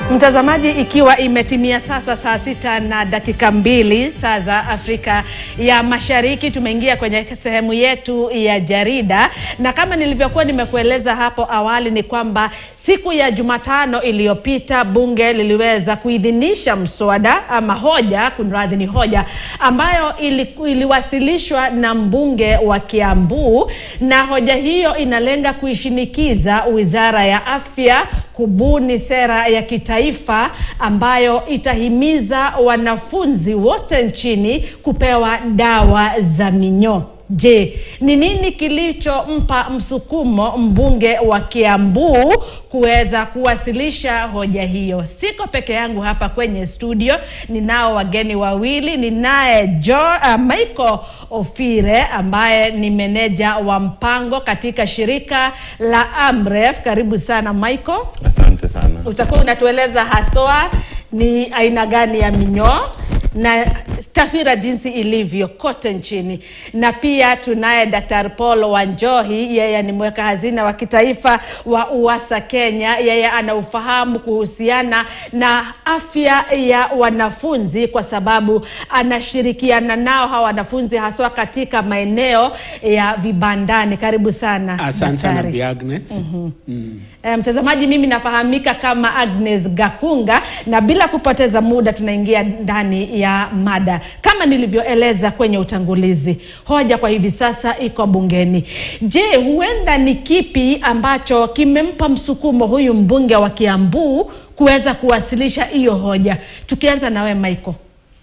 Mtazamaji, ikiwa imetimia sasa saa sita na dakika mbili saa za Afrika ya Mashariki, tumeingia kwenye sehemu yetu ya jarida, na kama nilivyokuwa nimekueleza hapo awali ni kwamba siku ya Jumatano iliyopita bunge liliweza kuidhinisha mswada ama hoja, kunradhi, ni hoja ambayo ili, iliwasilishwa na mbunge wa Kiambu, na hoja hiyo inalenga kuishinikiza Wizara ya Afya kubuni sera ya kitaifa ambayo itahimiza wanafunzi wote nchini kupewa dawa za minyoo. Je, ni nini kilichompa msukumo mbunge wa Kiambu kuweza kuwasilisha hoja hiyo? Siko peke yangu hapa kwenye studio, ninao wageni wawili. Ninaye Jo uh, Michael Ofire ambaye ni meneja wa mpango katika shirika la Amref. Karibu sana Michael. Asante sana. Utakuwa unatueleza haswa ni aina gani ya minyoo na taswira jinsi ilivyo kote nchini, na pia tunaye Daktari Paul Wanjohi, yeye ni mweka hazina wa kitaifa wa UWASA Kenya. Yeye ana ufahamu kuhusiana na afya ya wanafunzi kwa sababu anashirikiana nao hawa wanafunzi haswa katika maeneo ya vibandani. Karibu sana Asante sana daktari. Bi Agnes. Mm. Eh, Mtazamaji, mimi nafahamika kama Agnes Gakunga, na bila kupoteza muda tunaingia ndani ya mada. Kama nilivyoeleza kwenye utangulizi, hoja kwa hivi sasa iko bungeni. Je, huenda ni kipi ambacho kimempa msukumo huyu mbunge wa Kiambu kuweza kuwasilisha hiyo hoja? Tukianza nawe Michael.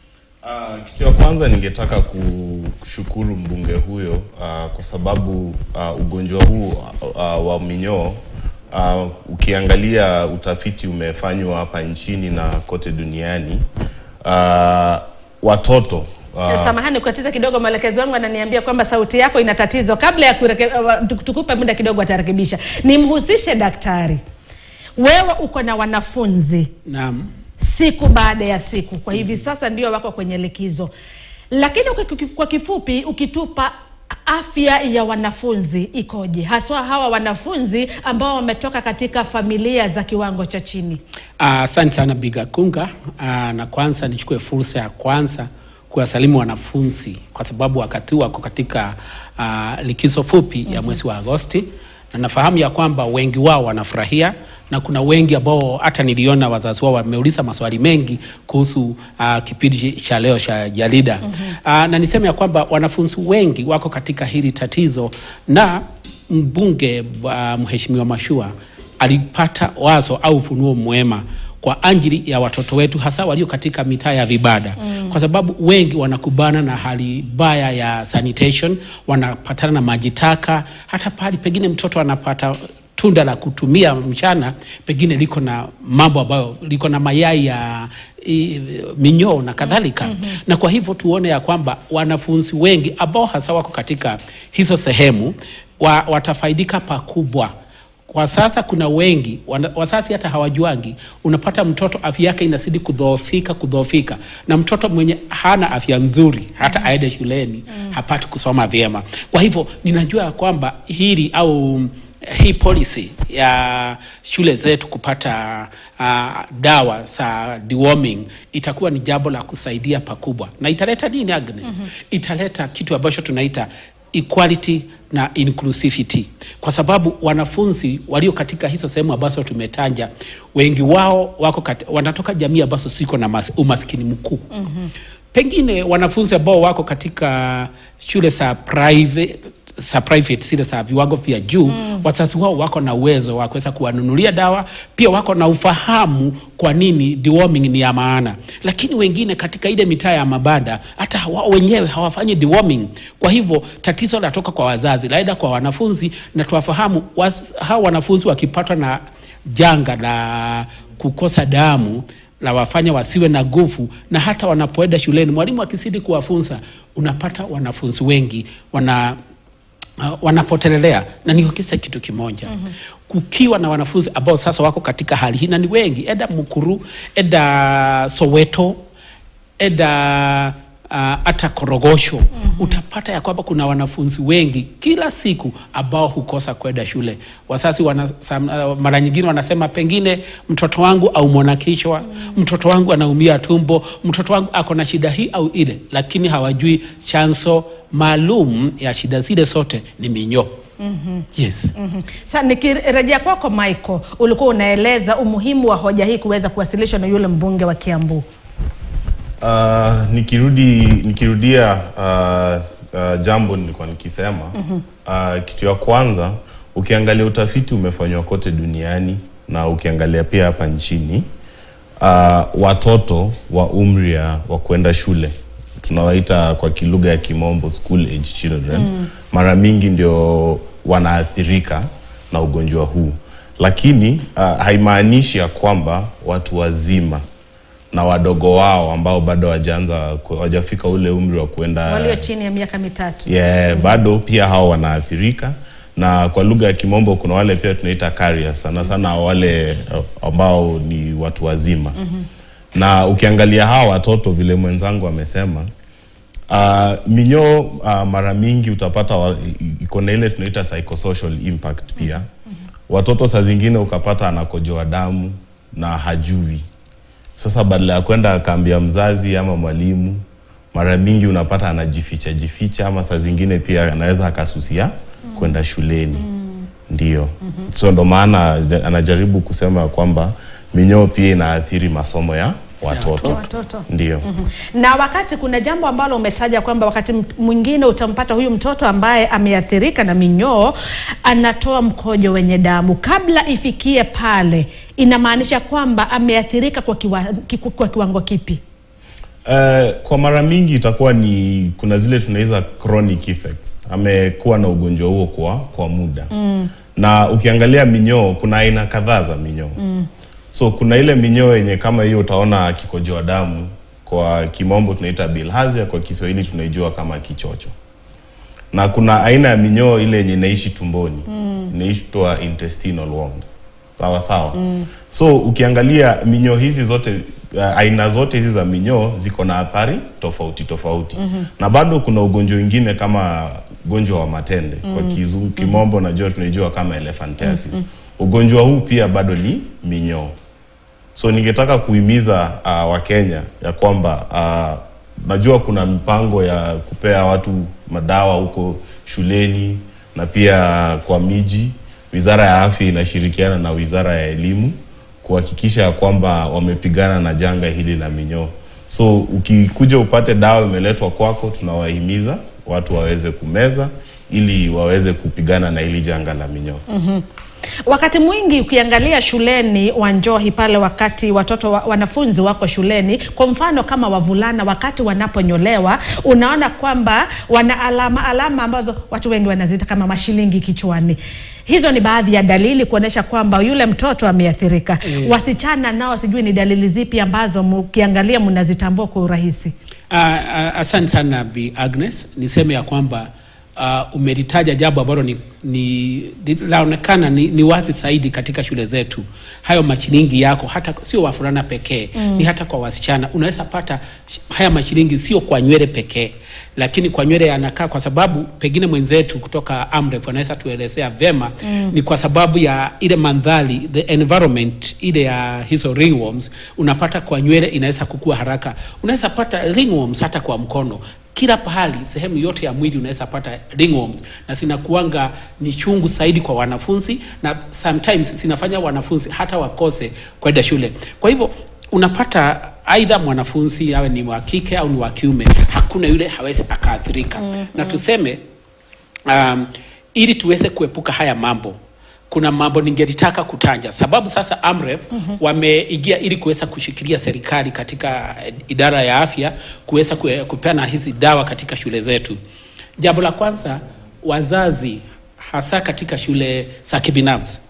Uh, kitu ya kwanza ningetaka kushukuru mbunge huyo uh, kwa sababu uh, ugonjwa huu uh, wa minyoo uh, ukiangalia utafiti umefanywa hapa nchini na kote duniani uh, watoto Uh, samahani kukatiza kidogo, mwelekezi wangu ananiambia kwamba sauti yako ina tatizo. Kabla ya kureke, uh, tukupe muda kidogo, atarekebisha. Nimhusishe daktari. Wewe uko na wanafunzi Naam. siku baada ya siku, kwa hivi sasa ndio wako kwenye likizo, lakini uki- kwa kifupi, ukitupa afya ya wanafunzi ikoje, haswa hawa wanafunzi ambao wametoka katika familia za kiwango cha chini? Ah, Asante sana Bi Gakunga. Ah, na kwanza nichukue fursa ya kwanza kuwasalimu wanafunzi kwa sababu wakati huu wako katika ah, likizo fupi ya mwezi wa Agosti na nafahamu ya kwamba wengi wao wanafurahia na kuna wengi ambao hata niliona wazazi wao wameuliza maswali mengi kuhusu uh, kipindi cha leo cha jarida mm-hmm. uh, na niseme ya kwamba wanafunzi wengi wako katika hili tatizo na mbunge uh, mheshimiwa Mashua alipata wazo au ufunuo mwema kwa ajili ya watoto wetu hasa walio katika mitaa ya vibada mm. kwa sababu wengi wanakubana na hali mbaya ya sanitation, wanapatana na maji taka, hata pahali pengine mtoto anapata tunda la kutumia mchana pengine liko na mambo ambayo liko na mayai ya i, minyoo na kadhalika mm-hmm. na kwa hivyo tuone ya kwamba wanafunzi wengi ambao hasa wako katika hizo sehemu wa, watafaidika pakubwa kwa sasa kuna wengi wana- wazazi hata hawajuangi. Unapata mtoto afya yake inazidi kudhoofika kudhoofika, na mtoto mwenye hana afya nzuri hata aende shuleni hapati kusoma vyema. Kwa hivyo ninajua ya kwamba hili au hii policy ya shule zetu kupata uh, dawa za deworming itakuwa ni jambo la kusaidia pakubwa, na italeta nini Agnes? Italeta kitu ambacho tunaita equality na inclusivity, kwa sababu wanafunzi walio katika hizo sehemu ambazo tumetanja, wengi wao wako kati, wanatoka jamii ambazo ziko na mas, umaskini mkuu mm-hmm. Pengine wanafunzi ambao wako katika shule za private za private zile za viwango vya juu mm. wazazi wao wako na uwezo wa kuweza kuwanunulia dawa, pia wako na ufahamu kwa nini deworming ni ya maana, lakini wengine katika ile mitaa ya mabada hata wao wenyewe hawafanyi deworming. Kwa hivyo tatizo latoka kwa wazazi, laenda kwa wanafunzi, na tuwafahamu was, hawa wanafunzi wakipatwa na janga la kukosa damu la wafanya wasiwe na nguvu, na hata wanapoenda shuleni, mwalimu akizidi kuwafunza, unapata wanafunzi wengi wana uh, wanapotelelea na niongeze kitu kimoja mm-hmm. kukiwa na wanafunzi ambao sasa wako katika hali hii na ni wengi eda mukuru eda soweto eda hata korogosho mm-hmm. utapata ya kwamba kuna wanafunzi wengi kila siku ambao hukosa kwenda shule. Wazazi wana, sam, uh, mara nyingine wanasema pengine mtoto wangu au mwana kichwa mm. mtoto wangu anaumia tumbo, mtoto wangu ako na shida hii au ile, lakini hawajui chanzo maalum ya shida zile zote ni minyoo. Mm-hmm. Yes. Mm-hmm. Sasa nikirejea kwako Michael, ulikuwa unaeleza umuhimu wa hoja hii kuweza kuwasilishwa na yule mbunge wa Kiambu. Uh, nikirudi nikirudia uh, uh, jambo nilikuwa nikisema mm-hmm. uh, kitu ya kwanza ukiangalia utafiti umefanywa kote duniani na ukiangalia pia hapa nchini uh, watoto wa umri ya- wa kwenda shule tunawaita kwa kilugha ya kimombo school age children mm. mara mingi ndio wanaathirika na ugonjwa huu lakini uh, haimaanishi ya kwamba watu wazima na wadogo wao ambao bado hawajaanza ku- hawajafika ule umri wa kuenda Walio chini ya miaka mitatu. yeah, bado pia hao wanaathirika na kwa lugha ya kimombo kuna wale pia tunaita carriers sana sana wale uh, ambao ni watu wazima mm-hmm. na ukiangalia hawa watoto vile mwenzangu amesema uh, minyoo uh, mara mingi utapata wa- i- iko na ile tunaita psychosocial impact pia mm-hmm. watoto saa zingine ukapata anakojoa damu na hajui sasa badala ya kwenda akaambia mzazi ama mwalimu, mara mingi unapata anajificha jificha, ama saa zingine pia anaweza akasusia kwenda shuleni ndio. So ndo maana ja- anajaribu kusema kwamba minyoo pia inaathiri masomo ya watoto, Watoto. ndio. Na wakati kuna jambo ambalo umetaja kwamba wakati m- mwingine utampata huyu mtoto ambaye ameathirika na minyoo anatoa mkojo wenye damu. Kabla ifikie pale, inamaanisha kwamba ameathirika kwa, kiwa, ki- kwa kiwango kipi? Eh, kwa mara mingi itakuwa ni kuna zile tunaweza chronic effects. Amekuwa na ugonjwa huo kwa kwa muda mm. na ukiangalia minyoo, kuna aina kadhaa za minyoo mm. so kuna ile minyoo yenye kama hiyo utaona akikojoa damu, kwa kimombo tunaita bilharzia, kwa Kiswahili tunaijua kama kichocho na kuna aina ya minyoo ile yenye inaishi tumboni mm. inaitwa intestinal worms sawa sawa mm. so ukiangalia minyoo hizi zote uh, aina zote hizi za minyoo ziko na athari tofauti tofauti mm-hmm. na bado kuna ugonjwa wengine kama ugonjwa wa matende mm. kwa kizungu kimombo najua tunaijua kama elephantiasis mm-hmm. ugonjwa huu pia bado ni minyoo so ningetaka kuhimiza uh, wakenya ya kwamba uh, najua kuna mipango ya kupea watu madawa huko shuleni na pia kwa miji wizara ya afya inashirikiana na wizara ya elimu kuhakikisha ya kwamba wamepigana na janga hili la minyoo so ukikuja upate dawa imeletwa kwako tunawahimiza watu waweze kumeza ili waweze kupigana na hili janga la minyoo Wakati mwingi ukiangalia shuleni Wanjohi pale, wakati watoto wa, wanafunzi wako shuleni, kwa mfano kama wavulana, wakati wanaponyolewa, unaona kwamba wana alama alama ambazo watu wengi wanaziita kama mashilingi kichwani. Hizo ni baadhi ya dalili kuonyesha kwamba yule mtoto ameathirika. Mm. Wasichana nao sijui ni dalili zipi ambazo mkiangalia mnazitambua kwa urahisi. Uh, uh, asante sana Bi Agnes, niseme ya kwamba uh, umelitaja jambo ambalo ni, ni linaonekana ni, ni wazi zaidi katika shule zetu. Hayo mashilingi yako hata sio wavulana pekee mm. ni hata kwa wasichana. Unaweza pata sh- haya mashilingi sio kwa nywele pekee, lakini kwa nywele yanakaa, kwa sababu pengine mwenzetu kutoka Amref anaweza tuelezea vema mm. ni kwa sababu ya ile mandhari, the environment ile ya hizo ringworms, unapata kwa nywele inaweza kukua haraka. Unaweza pata ringworms hata kwa mkono kila pahali sehemu yote ya mwili unaweza pata ringworms na zinakuanga ni chungu zaidi kwa wanafunzi na sometimes zinafanya wanafunzi hata wakose kwenda shule kwa hivyo unapata aidha mwanafunzi awe ni wa kike au ni wa kiume hakuna yule hawezi akaathirika mm-hmm. na tuseme um, ili tuweze kuepuka haya mambo kuna mambo ningelitaka kutanja sababu sasa amref mm-hmm. wameingia ili kuweza kushikilia serikali katika eh, idara ya afya kuweza kue- kupeana hizi dawa katika shule zetu jambo la kwanza wazazi hasa katika shule za kibinafsi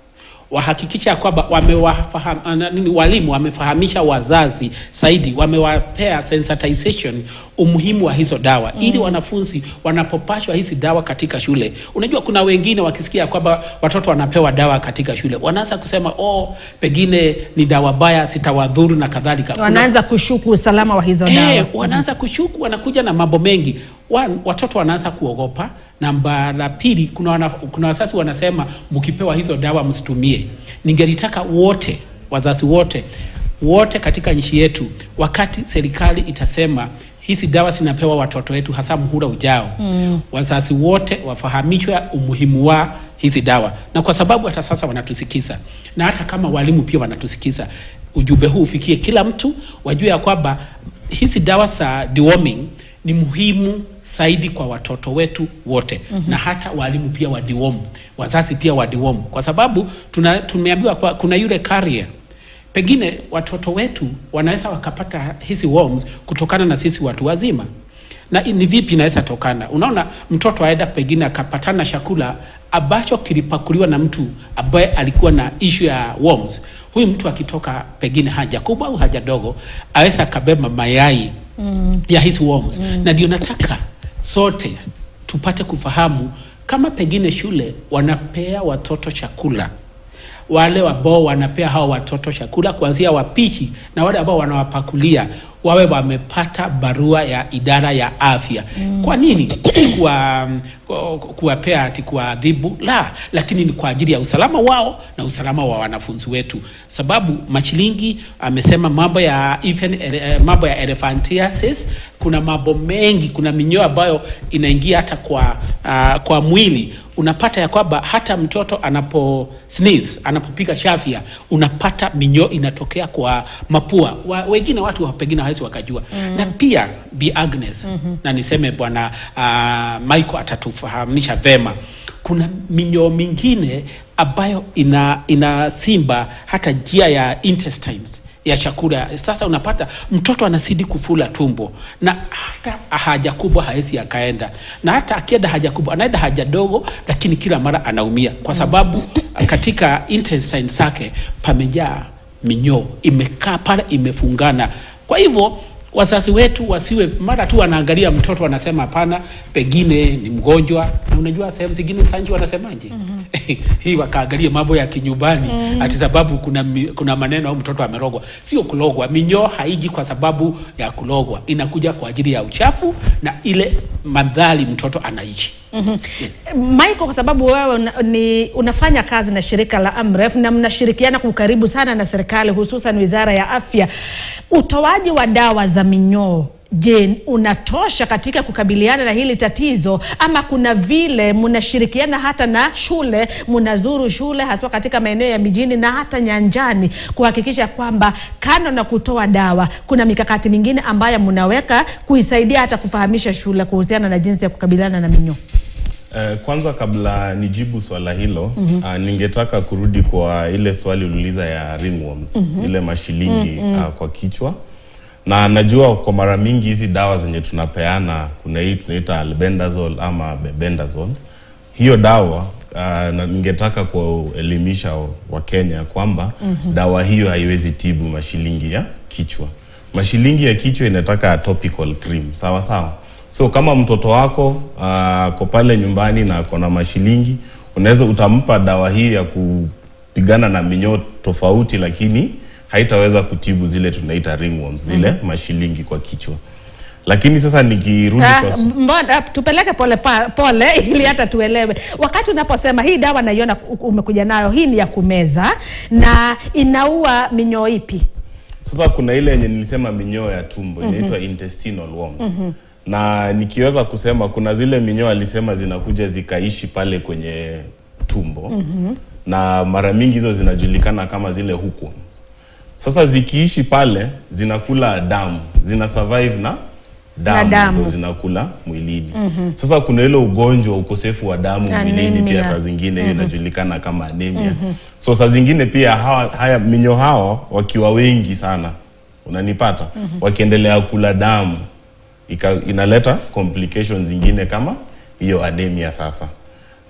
wahakikisha kwamba wamewafaham, ana- nini, walimu wamefahamisha wazazi zaidi, wamewapea sensitization umuhimu wa hizo dawa ili wanafunzi wanapopashwa hizi dawa katika shule. Unajua, kuna wengine wakisikia kwamba watoto wanapewa dawa katika shule wanaanza kusema oh, pengine ni dawa baya, sitawadhuru na kadhalika. Kuna- wanaanza kushuku usalama wa hizo dawa Eh, wanaanza kushuku, wanakuja na mambo mengi. One, watoto wanaanza kuogopa. Namba la pili, kuna, wana, kuna wazazi wanasema mkipewa hizo dawa msitumie. Ningelitaka wote wazazi wote wote katika nchi yetu, wakati serikali itasema hizi dawa zinapewa watoto wetu hasa muhula ujao mm. wazazi wote wafahamishwe umuhimu wa hizi dawa, na kwa sababu hata sasa wanatusikiza na hata kama walimu pia wanatusikiza, ujumbe huu ufikie kila mtu, wajue ya kwamba hizi dawa za deworming ni muhimu zaidi kwa watoto wetu wote mm-hmm. na hata walimu pia wa deworm, wazazi pia wa deworm, kwa sababu tuna, tumeambiwa kwa, kuna yule carrier pengine watoto wetu wanaweza wakapata hizi worms kutokana na sisi watu wazima na ni vipi inaweza tokana unaona mtoto aenda pengine akapatana chakula ambacho kilipakuliwa na mtu ambaye alikuwa na issue ya worms huyu mtu akitoka pengine haja kubwa au haja dogo aweza akabeba mayai mm. ya hizi worms mm. na ndio nataka sote tupate kufahamu kama pengine shule wanapea watoto chakula wale ambao wanapea hao watoto chakula kuanzia wapishi na wale ambao wanawapakulia wawe wamepata barua ya idara ya afya mm. kwa nini si kuwa ku- kuwapea ati kuwaadhibu la lakini ni kwa ajili ya usalama wao na usalama wa wanafunzi wetu sababu machilingi amesema mambo ya even, eh, mambo ya elephantiasis kuna mambo mengi kuna minyoo ambayo inaingia hata kwa uh, kwa mwili unapata ya kwamba hata mtoto anapo sneeze anapopiga chafya unapata minyoo inatokea kwa mapua wa, wengine watu wa- pengine hawezi wakajua mm. na pia Bi Agnes mm-hmm. na niseme bwana uh, Michael atatufahamisha vema kuna minyoo mingine ambayo ina inasimba hata njia ya intestines ya chakula. Sasa unapata mtoto anazidi kufula tumbo na hata haja kubwa hawezi akaenda, na hata akienda haja kubwa anaenda haja dogo, lakini kila mara anaumia kwa sababu katika intestine zake pamejaa minyoo, imekaa pale, imefungana. Kwa hivyo wazazi wetu wasiwe mara tu wanaangalia mtoto wanasema hapana, pengine ni mgonjwa. Na unajua sehemu zingine sanji wanasemaje? mm-hmm. hii wakaangalia mambo ya kinyumbani mm-hmm. ati sababu kuna, mi- kuna maneno au mtoto amerogwa. Sio kulogwa, minyoo haiji kwa sababu ya kulogwa, inakuja kwa ajili ya uchafu na ile madhali mtoto anaishi mm-hmm. yes. Michael, kwa sababu wewe una, ni, unafanya kazi na shirika la Amref na mnashirikiana kwa ukaribu sana na serikali hususan wizara ya afya, utoaji wa dawa za minyoo je, unatosha katika kukabiliana na hili tatizo ama kuna vile mnashirikiana hata na shule, mnazuru shule haswa katika maeneo ya mijini na hata nyanjani kuhakikisha kwamba kando na kutoa dawa, kuna mikakati mingine ambayo mnaweka kuisaidia hata kufahamisha shule kuhusiana na jinsi ya kukabiliana na minyoo? Eh, kwanza kabla nijibu swala hilo mm-hmm. uh, ningetaka kurudi kwa ile swali uliuliza ya ringworms mm-hmm. ile mashilingi mm-hmm. uh, kwa kichwa na najua kwa mara mingi hizi dawa zenye tunapeana kuna hii tunaita albendazole ama bebendazole hiyo dawa uh, na ningetaka kuelimisha wakenya kwamba mm-hmm. dawa hiyo haiwezi tibu mashilingi ya kichwa mashilingi ya kichwa inataka topical cream sawa sawa so kama mtoto wako uh, ako pale nyumbani na ako na mashilingi unaweza utampa dawa hii ya kupigana na minyoo tofauti lakini haitaweza kutibu zile tunaita ringworms zile mm-hmm. mashilingi kwa kichwa lakini sasa nikirudi Ah, kwa mbona tupeleke pole pa, pole ili hata tuelewe. Wakati unaposema hii dawa naiona u- umekuja nayo, hii ni ya kumeza na inaua minyoo ipi? Sasa kuna ile yenye nilisema minyoo ya tumbo mm-hmm. inaitwa intestinal worms mm-hmm. na nikiweza kusema kuna zile minyoo alisema zinakuja zikaishi pale kwenye tumbo mm-hmm. na mara mingi hizo zinajulikana kama zile hookworms. Sasa zikiishi pale zinakula damu, zina survive na damu, damu. ndio zinakula mwilini. Mm-hmm. Sasa kuna ile ugonjwa ukosefu wa damu mwilini Anemia. pia saa zingine hiyo inajulikana kama anemia. Mm-hmm. So saa zingine pia hawa, haya minyo hawa wakiwa wengi sana unanipata mm-hmm. wakiendelea kula damu ika, inaleta complications zingine kama hiyo anemia sasa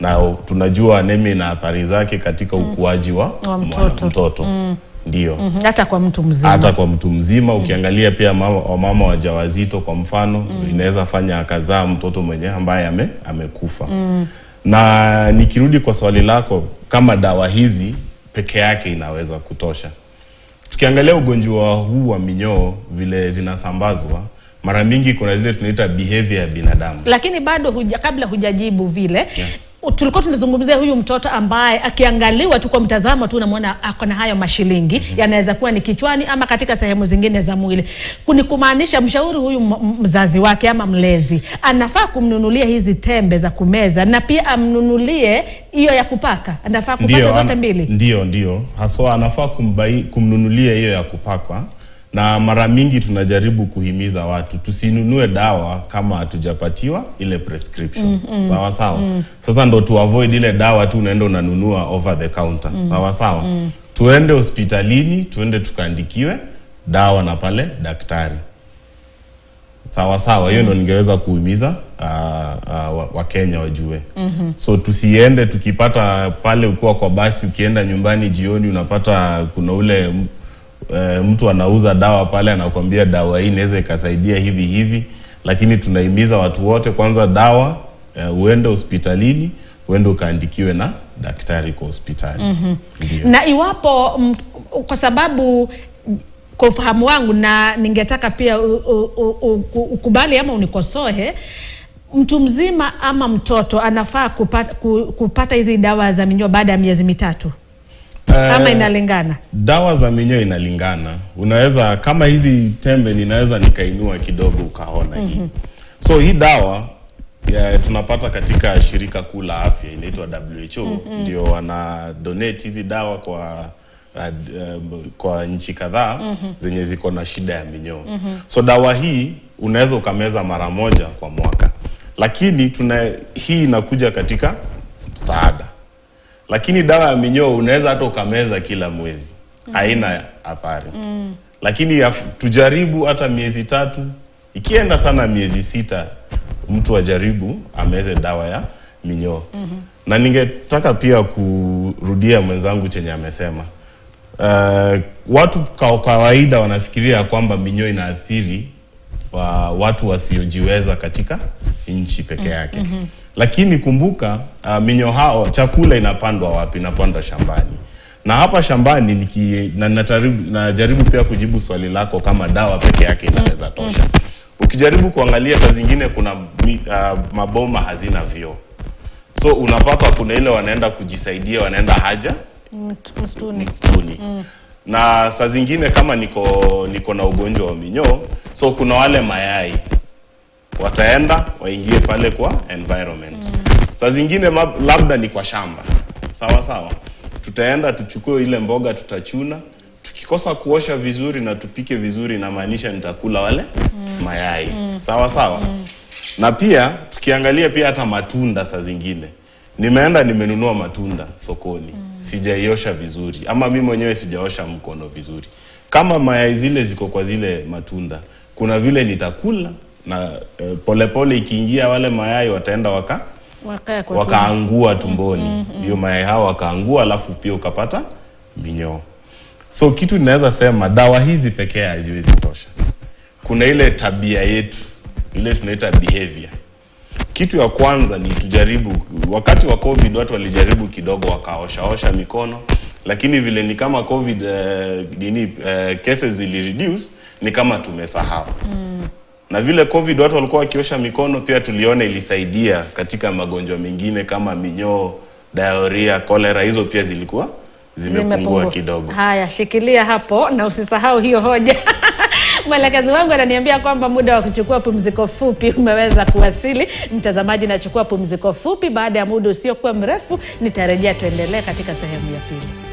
na tunajua anemia ina athari zake katika ukuaji wa, Wa mtoto. mtoto. ndio Mhm, hata kwa mtu mzima hata kwa mtu mzima ukiangalia pia mama, wamama wajawazito kwa mfano inaweza fanya akazaa mtoto mwenye ambaye ame, amekufa na nikirudi kwa swali lako kama dawa hizi peke yake inaweza kutosha tukiangalia ugonjwa huu wa minyoo vile zinasambazwa mara mingi kuna zile tunaita behavior ya binadamu lakini bado huja, kabla hujajibu vile u- tulikuwa tunazungumzia huyu mtoto ambaye akiangaliwa tu kwa mtazamo tu unamwona ako na hayo mashilingi yanaweza kuwa ni kichwani ama katika sehemu zingine za mwili ni kumaanisha mshauri huyu m- m- mzazi wake ama mlezi anafaa kumnunulia hizi tembe za kumeza na pia amnunulie hiyo ya kupaka anafaa kupata Ndio, zote ana- mbili Ndio, ndio haswa anafaa kumbai, kumnunulia hiyo ya kupakwa, na mara mingi tunajaribu kuhimiza watu tusinunue dawa kama hatujapatiwa ile prescription sawa sawa. Sasa ndo tu avoid ile dawa tu unaenda unanunua over the counter sawa sawa. Tuende hospitalini, tuende tukaandikiwe dawa na pale daktari sawa sawa hiyo ndo ningeweza kuhimiza uh, uh, wakenya wajue mm-hmm. so tusiende tukipata pale ukiwa kwa basi ukienda nyumbani jioni unapata kuna ule m- eh, mtu anauza dawa pale anakwambia dawa hii inaweza ikasaidia hivi hivi lakini tunahimiza watu wote kwanza dawa uh, uende hospitalini uende ukaandikiwe na daktari kwa hospitali mm-hmm. ndio na iwapo m, kwa sababu kwa ufahamu wangu na ningetaka pia u- u- u- u- ukubali ama unikosoe mtu mzima ama mtoto anafaa kupata, ku- kupata hizi dawa za minyoo baada ya miezi mitatu ama Eh, inalingana dawa za minyoo inalingana unaweza kama hizi tembe ninaweza nikainua kidogo ukaona hii so hii dawa ya, tunapata katika shirika kuu la afya inaitwa WHO ndio wana donate hizi dawa kwa uh, um, kwa nchi kadhaa zenye ziko na shida ya minyoo so dawa hii unaweza ukameza mara moja kwa mwaka lakini tuna hii inakuja katika msaada lakini dawa ya minyoo unaweza hata ukameza kila mwezi haina athari lakini yaf- tujaribu hata miezi tatu ikienda sana miezi sita mtu ajaribu ameze dawa ya minyoo na ningetaka pia kurudia mwenzangu chenye amesema uh, watu kwa kawaida wanafikiria kwamba minyoo inaathiri wa watu wasiojiweza katika nchi peke yake mm-hmm. lakini kumbuka uh, minyoo hao chakula inapandwa wapi inapandwa shambani na hapa shambani niki, na, nataribu, najaribu pia kujibu swali lako kama dawa peke yake inaweza tosha ukijaribu kuangalia saa zingine kuna mi, uh, maboma hazina vyoo so unapata kuna ile wanaenda kujisaidia wanaenda haja Mt- msituni msituni na saa zingine kama niko niko na ugonjwa wa minyoo so kuna wale mayai wataenda waingie pale kwa environment saa zingine mab- labda ni kwa shamba sawa sawa tutaenda tuchukue ile mboga tutachuna tukikosa kuosha vizuri na tupike vizuri inamaanisha nitakula wale mayai sawa sawa na pia tukiangalia pia hata matunda saa zingine nimeenda nimenunua matunda sokoni sijaiosha vizuri ama mi mwenyewe sijaosha mkono vizuri kama mayai zile ziko kwa zile matunda kuna vile nitakula na eh, polepole ikiingia wale mayai wataenda waka Wakae kwa tumbo. wakaangua tumboni hiyo mayai hao wakaangua alafu pia ukapata minyoo so kitu ninaweza sema dawa hizi pekee haziwezi tosha kuna ile tabia yetu ile tunaita behavior kitu ya kwanza ni tujaribu wakati wa covid watu walijaribu kidogo wakaoshaosha mikono lakini vile ni kama covid eh, nini eh, cases zili reduce ni kama tumesahau na vile covid watu walikuwa wakiosha mikono pia tuliona ilisaidia katika magonjwa mengine kama minyoo diarrhea cholera hizo pia zilikuwa zimepungua Zimepungua. kidogo Haya, shikilia hapo na usisahau hiyo hoja. Mwelekezi wangu ananiambia kwamba muda wa kuchukua pumziko fupi umeweza kuwasili. Mtazamaji, nachukua pumziko fupi. Baada ya muda usiokuwa mrefu, nitarejea tuendelee katika sehemu ya pili.